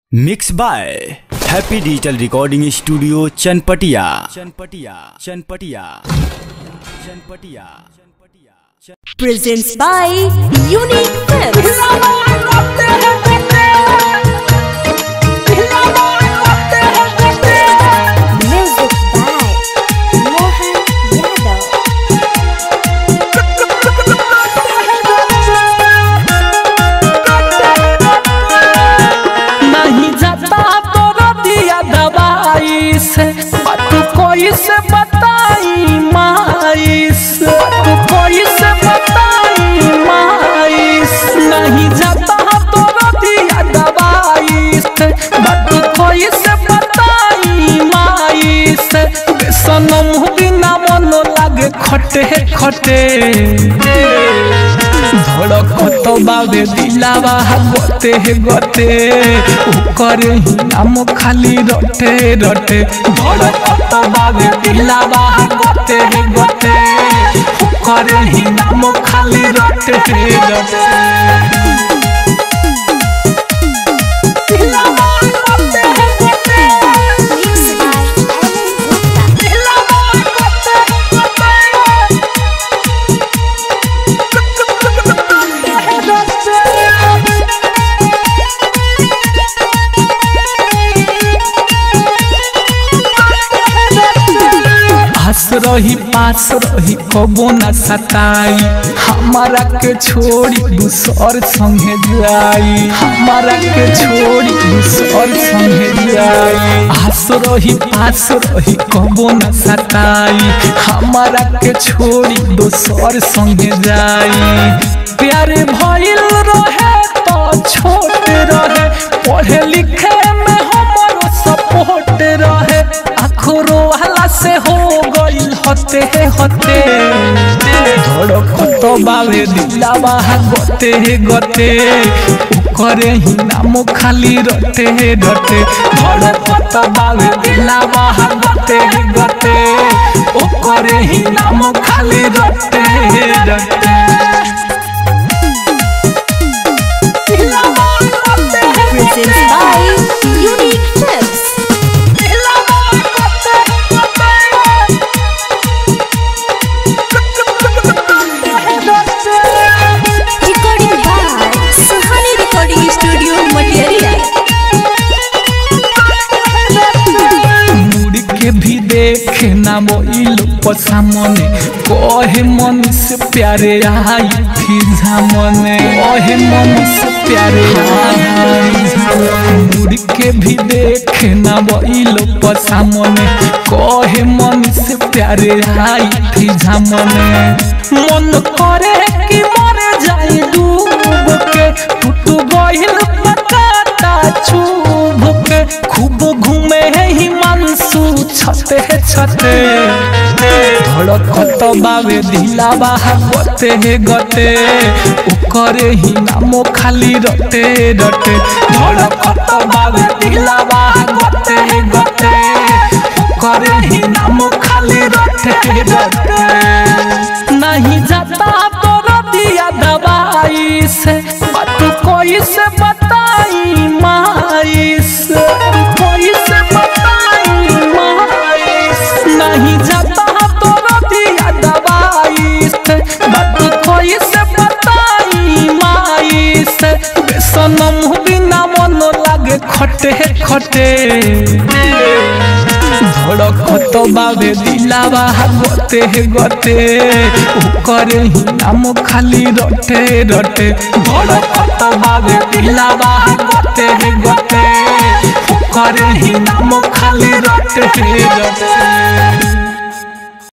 Mix by happy digital recording studio Chanpatia Chanpatia Chanpatia Chanpatia presents by Unique Films. Music by Mohan Yadav. नहीं जाता तो दिया दवाई से तू कोई से बताई माई से तू कोई से बताई माई से नहीं जाता तो दिया दवाई से तू कोई से बताई माई से सनम बिना मन लागे खटे खटे ধড়কত বাবে দিলাবা গতে গতে উপরে নাম খালি রটে রটে ধড়কত বাবে দিলাবা গতে গতে উপরে নাম খালি রটে রটে Mixed by Alan Gupta. आस रही पास रही कबो न सताई हमारा के छोड़ी दूसर संगे जाई हमारा के छोड़ी दूसर संगे जाई आस रही पास रही कबो न सताई हमारा के छोड़ी दूसर संगे जाई प्यारे भइल रहे तो छोट रहे पढ़े लिखे में हमारो सपोर्ट रहे आखरो वाला से हो गइल हते हते धड़कत बावे दिलावा गते गते करे ही नाम खाली रटे रटे धड़कत बावे दिलावा गते गते करे ही नाम खाली रटे रटे Presents by Unique Films. Recording by Suhani Recording Studio, Material. मुड़ के भी देखे ना मोइल पसामने कहे मन से प्यारे आई थी झामने कहे मन से प्यारे आई मुड़ के भी देखे ना मोइल पसामने कहे मन से प्यारे आई थी झामने मन करे कि मरे जाई डूब के टूट गइल पकाता छूब के खूब घूमे हिमांशु छते छते धड़कत बावे दिलावा गते गते उकरे ही नाम खाली रटे रटे धड़कत बावे दिलावा गते गते उकरे ही नाम खाली रटे रटे नहीं जाता तो दिया दवाई से तू कोई से बताई माई से कोई से बताई माई से नहीं जाता तो दिया दवाई से तू कोई से बताई माई से सनम बिना मन लागे खटे खटे ধড়কত বাবে দিলাবা গতে গতে করে হি নাম খালি রটে রটে ধড়কত বাবে দিলাবা গতে গতে করে হি নাম খালি রটে রটে